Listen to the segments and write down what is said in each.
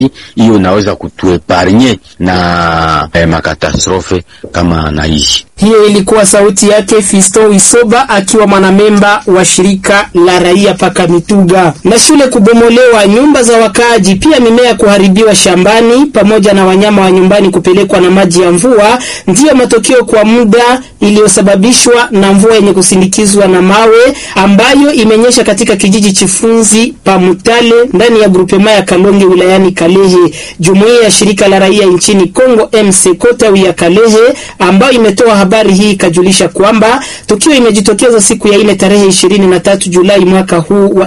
hiyo inaweza kutueparnye na eh, makatastrofe kama na hizi. Hiyo ilikuwa sauti yake Fisto Wisoba akiwa mwanamemba wa shirika la raia paka Mituga. Na shule kubomolewa, nyumba za wakaaji, pia mimea kuharibiwa shambani, pamoja na wanyama wa nyumbani kupelekwa na maji ya mvua, ndiyo matokeo kwa muda iliyosababishwa na mvua yenye kusindikizwa na mawe ambayo imenyesha katika kijiji Chifunzi pa Mutale ndani ya grupema ya Kalonge wilayani Kalehe. Jumuiya ya shirika la raia nchini Kongo MC Kotawi ya Kalehe ambayo imetoa habari hii ikajulisha kwamba tukio imejitokeza siku ya ine tarehe 23 Julai mwaka huu wa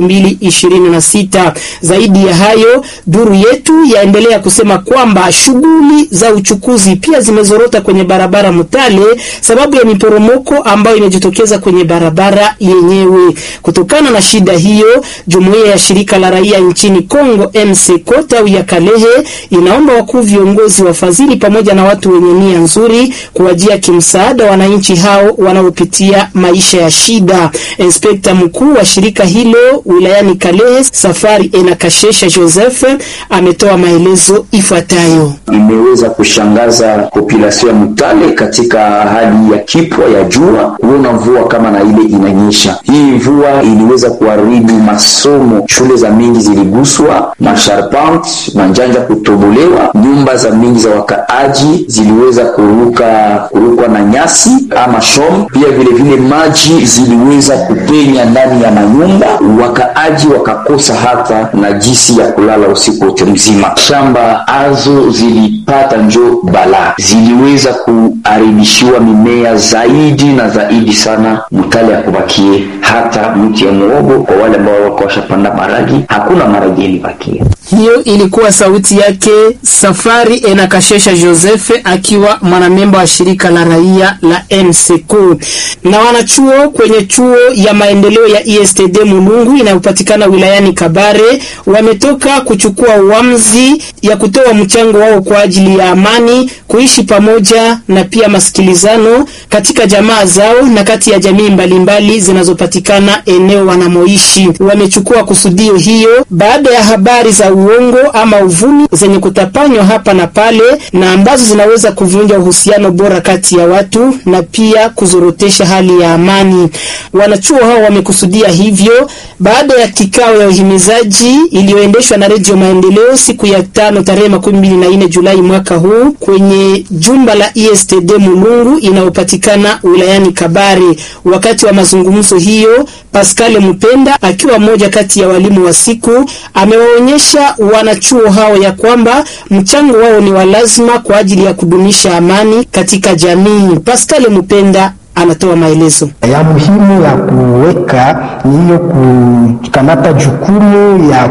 2026. Zaidi ya hayo, duru yetu yaendelea kusema kwamba shughuli za uchukuzi pia zimezorota kwenye barabara Mutale sababu ya miporomoko ambayo imejitokeza kwenye barabara yenyewe. Kutokana na shida hiyo, jumuiya ya shirika la raia nchini Kongo MC Kotawi ya Kalehe inaomba wakuu viongozi, wafadhili pamoja na watu wenye nia nzuri kuwajia kimsaada wananchi hao wanaopitia maisha ya shida. Inspekta mkuu wa shirika hilo wilayani Kalehe, Safari Enakashesha Joseph, ametoa maelezo ifuatayo. Imeweza kushangaza population ya Mutale katika hali ya kipwa ya jua, kuona mvua kama na ile inanyesha. Hii mvua iliweza kuharibu masomo, shule za mingi ziliguswa, masharpant manjanja kutobolewa, nyumba za mingi za wakaaji ziliweza kuruka kurukwa na nyasi ama shom. Pia vile vile maji ziliweza kupenya ndani ya manyumba, wakaaji wakakosa hata na jinsi ya kulala usiku wote mzima. Shamba azo zilipata njo balaa, ziliweza kuharibishiwa mimea zaidi na zaidi sana. Mutale ya kubakie hata mti ya muogo kwa wale ambao wako washapanda maragi, hakuna maragi ilibakia. Hiyo ilikuwa sauti yake Safari Enakashesha Joseph akiwa mwanamemba wa shirika la raia la MCQ. Na wanachuo kwenye chuo ya maendeleo ya ISTD Mulungu inayopatikana wilayani Kabare wametoka kuchukua uamuzi ya kutoa mchango wao kwa ajili ya amani, kuishi pamoja na pia masikilizano katika jamaa zao na kati ya jamii mbalimbali zinazopatikana eneo wanamoishi. Wamechukua kusudio hiyo baada ya habari za uongo ama uvumi zenye kutapanywa hapa na pale na ambazo zinaweza kuvunja uhusiano bora kati ya watu na pia kuzorotesha hali ya amani. Wanachuo hao wamekusudia hivyo baada ya kikao ya uhimizaji iliyoendeshwa na Redio Maendeleo siku ya tano tarehe makumi mbili na nne Julai mwaka huu kwenye jumba la ISTD Mulungu inayopatikana wilayani Kabare. Wakati wa mazungumzo hiyo, Pascal Mupenda akiwa mmoja kati ya walimu wa siku amewaonyesha wanachuo hao ya kwamba mchango wao ni wa lazima kwa ajili ya kudumisha amani katika jamii. Pascal Mupenda anatoa maelezo ya muhimu ya kuweka ni hiyo kukamata jukumu ya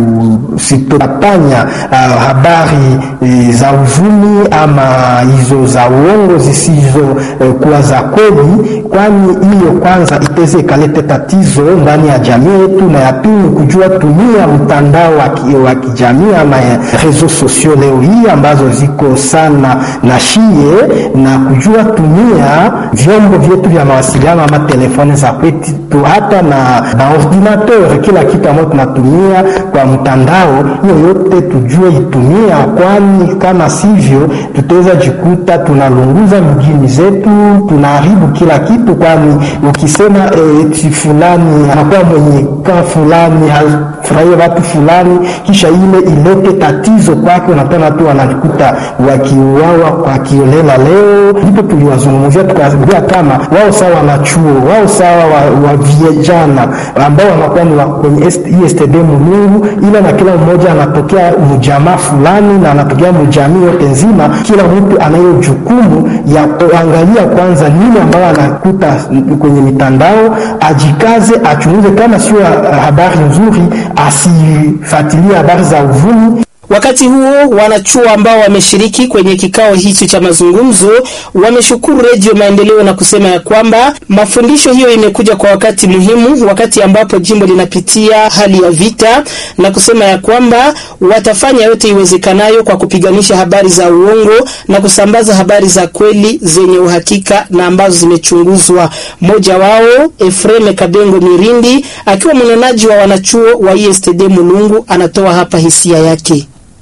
kusitopanya uh, habari e, za uvumi ama hizo za uongo zisizo e, kuwa za kweli, kwani hiyo kwanza iteze ikalete tatizo ndani ya jamii yetu, na ya pili kujua tumia mtandao wa kijamii ama reseaux sociaux leo hii ambazo ziko sana na shie na kujua tumia vyombo vyetu vya mawasiliano ama telefoni za kwetu, hata na, na ordinateur, kila kitu ambayo tunatumia kwa mtandao, hiyo yote tujue itumia, kwani kama sivyo tutaweza jikuta tunalunguza mjini zetu, tunaharibu kila kitu, kwani ukisema eti eh, fulani anakuwa mwenye kaa fulani hafurahia watu fulani, kisha ile ilete tatizo kwake, unapena tu wanajikuta wakiuawa kwa kiolela. Leo ndipo tuliwazungumzia tukaambia kama wao sawa wanachuo wao sawa wa, wa vijana ambao wanakuwa ni kwenye ISTD Mulungu, ila na kila mmoja anatokea mjamaa fulani na anatokea mjamii yote nzima. Kila mtu anayo jukumu ya kuangalia kwanza nini ambayo anakuta kwenye mitandao, ajikaze, achunguze, kama sio habari nzuri asifuatilie habari za uvumi. Wakati huo wanachuo ambao wameshiriki kwenye kikao hicho cha mazungumzo wameshukuru Redio Maendeleo na kusema ya kwamba mafundisho hiyo imekuja kwa wakati muhimu, wakati ambapo jimbo linapitia hali ya vita, na kusema ya kwamba watafanya yote iwezekanayo kwa kupiganisha habari za uongo na kusambaza habari za kweli zenye uhakika na ambazo zimechunguzwa. Mmoja wao Efreme Kabengo Mirindi akiwa mnenaji wa wanachuo wa ISTD Mulungu anatoa hapa hisia yake.